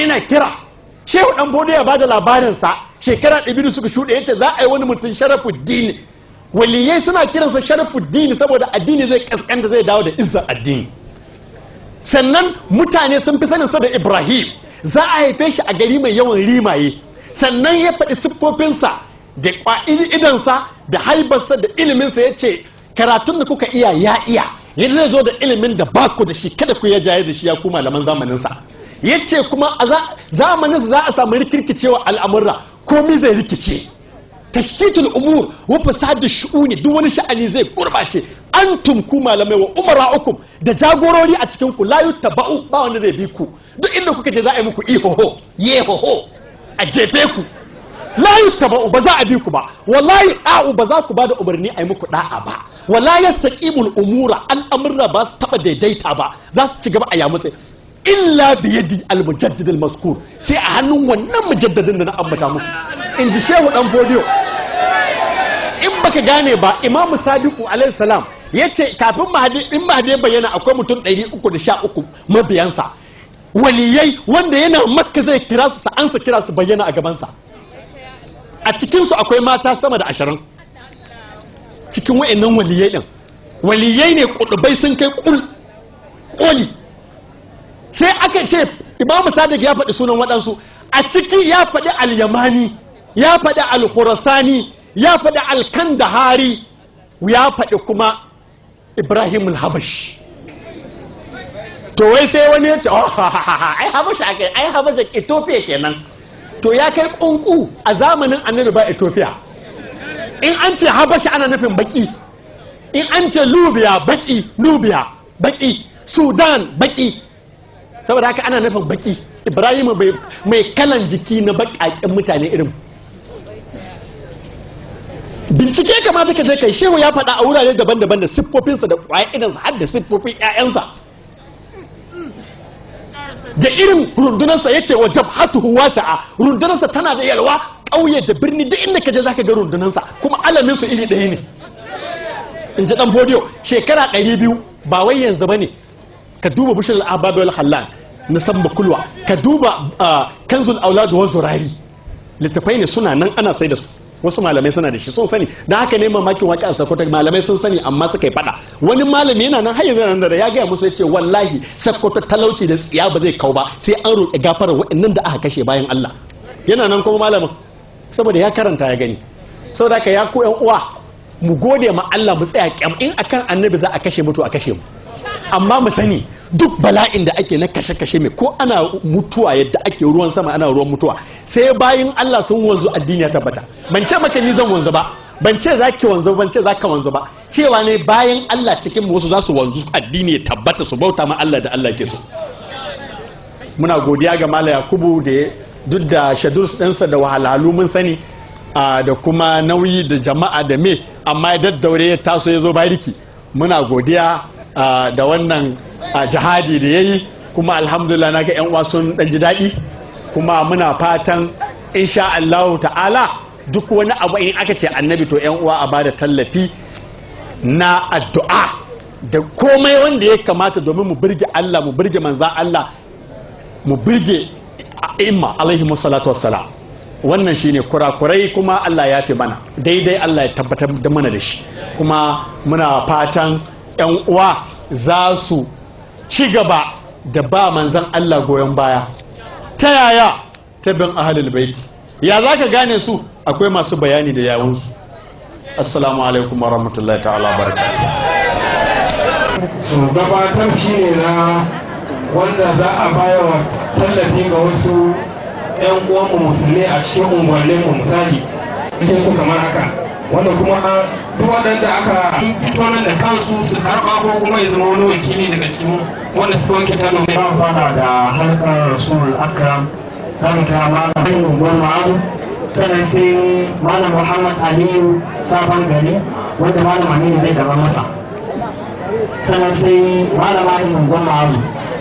ina kira shehu dan bodo ya bada labarinsa shekara ɗabiru suka shuɗe yace za a yi wani mutum sharafuddin waliyai suna kiransa sharafuddin saboda addini zai kaskanta zai dawo da izzar addini sannan mutane sun fi saninsa da ibrahim za a haife shi a gari mai yawan rimaye sannan ya faɗi siffofinsa da idansa da haibarsa da iliminsa ya ce karatun da kuka iya ya iya yadda zai zo da ilimin da baku da shi kada ku ya jaye da shi ya ku malaman zamaninsa ya ce kuma a zamaninsa za a samu rikirkicewa al'amurra komi zai rikice tashtitul umur wa fasadu shu'uni duk wani sha'ani zai gurbace antum ku malamai wa umara'ukum da jagorori a cikin ku la yutaba'u ba wanda zai bi ku duk inda kuka je za a yi muku ihoho yehoho a jefe ku la yutaba'u ba za a bi ku ba wallahi a'u ba za ku ba da umarni a yi muku da'a ba wala yastaqimul umura al'amurra ba su taba daidaita ba za su ci gaba a yamutse illa bi yadi al-mujaddid al-mazkur sai a hannun wannan mujaddadin da na ambata muku in ji shehu dan fodiyo in baka gane ba imamu sadiku alayhi salam ya ce kafin mahadi in mahadi ya bayyana akwai mutum 313 mabiyansa waliyai wanda yana makka zai kira su ansa kira su bayyana a gabansa a cikinsu akwai mata sama da ashirin cikin wa'annan waliyai din waliyai ne kudubai sun kai koli sai aka ce imamu sadiq ya faɗi sunan waɗansu a ciki ya faɗi al-yamani ya faɗi al-khurasani ya faɗi al-kandahari ya faɗi kuma ibrahim al-habash to wai sai wani ya ce ai habash ake ai habash ethiopia kenan to ya kai kunku a zamanin annabi ba ethiopia in an ce habash ana nufin baki in an ce lubiya baki lubiya baki sudan baki saboda haka ana nufin baki ibrahim mai kalan jiki na bakaken mutane irin bincike kamata ka je kai shehu ya faɗa a wurare daban-daban da siffofinsa da ƙwaya idansa har da siffofin 'ya'yansa da irin rundunarsa ya ce wa jabhatuhu wasi'a rundunarsa tana da yalwa ƙauye da birni duk inda ka je zaka ga rundunarsa kuma alamin su iri ɗaya ne in ji dan fodiyo shekara ɗari biyu ba wai yanzu ba ne ka duba bishir al'ababi wal halal na san kulwa ka duba kanzul auladu wa zurari littafai ne suna nan ana sai da su wasu malamai suna da shi sun sani da haka ne mamakin waƙi a sakkwato malamai sun sani amma suka yi faɗa wani malami yana nan har yanzu nan da ya gaya musu ya ce wallahi sakkwato talauci da tsiya ba zai kau ba sai an roƙi gafarar waɗannan da aka kashe bayan Allah yana nan kuma malamin saboda ya karanta ya gani saboda haka ya ku yan uwa mu gode ma Allah mu tsaya kyam in akan annabi za a kashe mutu a kashe mu amma mu sani duk bala'in da ake na kashe-kashe mai ko ana mutuwa yadda ake ruwan sama ana ruwan mutuwa sai bayan Allah sun wanzu addini ya tabbata ban ce maka ni zan wanzu ba ban ce za ki wanzu ban ce za ka wanzu ba cewa ne bayan Allah cikin wasu za su wanzu addini ya tabbata su bauta ma Allah da Allah ke so muna godiya ga Malam Yakubu da duk da shadus ɗinsa da wahalhalu mun sani da kuma nauyi da jama'a da me amma ya daddaure ya taso ya zo bariki muna godiya da wannan jihadi da ya yi kuma alhamdulillah na ga 'yan uwa sun ɗan ji daɗi kuma muna fatan insha Allah ta'ala duk wani abu in aka ce annabi to 'yan uwa a bada tallafi na addu'a da komai wanda ya kamata domin mu birge Allah mu birge manza Allah mu birge imma alaihi salatu wassalam wannan shine kurakurai kuma Allah ya fi mana daidai Allah ya tabbatar da mana da shi kuma muna fatan 'yan uwa za su ci gaba da ba manzan Allah goyon baya ta yaya ta bin ahalul baiti ya za ka gane su akwai masu bayani da yawunsu assalamu alaikum wa rahmatullahi ta'ala barakatuh gabatar shi ne na wanda za a bayawa tallafi ga wasu 'yan uwanmu musulmi a cikin unguwanninmu misali cikin su kamar haka wanda kuma duk waɗanda aka fito nan da kansu su karɓa ko kuma ya zama wani wakili daga cikin wanda suka wanke tano mai ba fara da harkar rasul akram zamu kira malam unguwar ma'azu sannan sai malam muhammad aliyu sabon gari wanda malam aminu zai gaba masa sannan sai malam aliyu unguwar ma'azu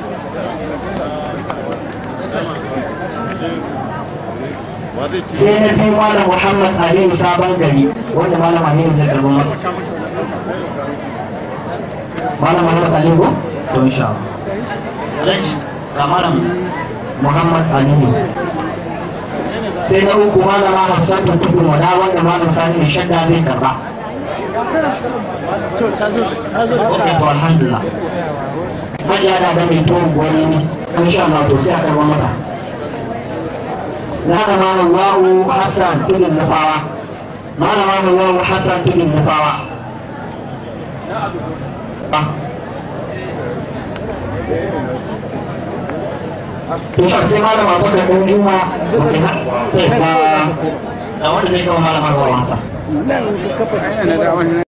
sai na biyu malam muhammad aliyu sabon gari wanda malam aminu zai karɓar masa malam muhammad aliyu ko to insha Allah ga malam muhammad aliyu sai na uku malama hafsatu tudun wada wanda malam sani mai shadda zai karba ok to alhamdulillah hajiya da da mai tuwon gwani ne an sha Allah to sai a karba mata na da malam wa'u hassan tudun nufawa malama wa'u hassan tudun nufawa Insya sai malama bakar ɗan juma da wanda zai kama malama ga wasa.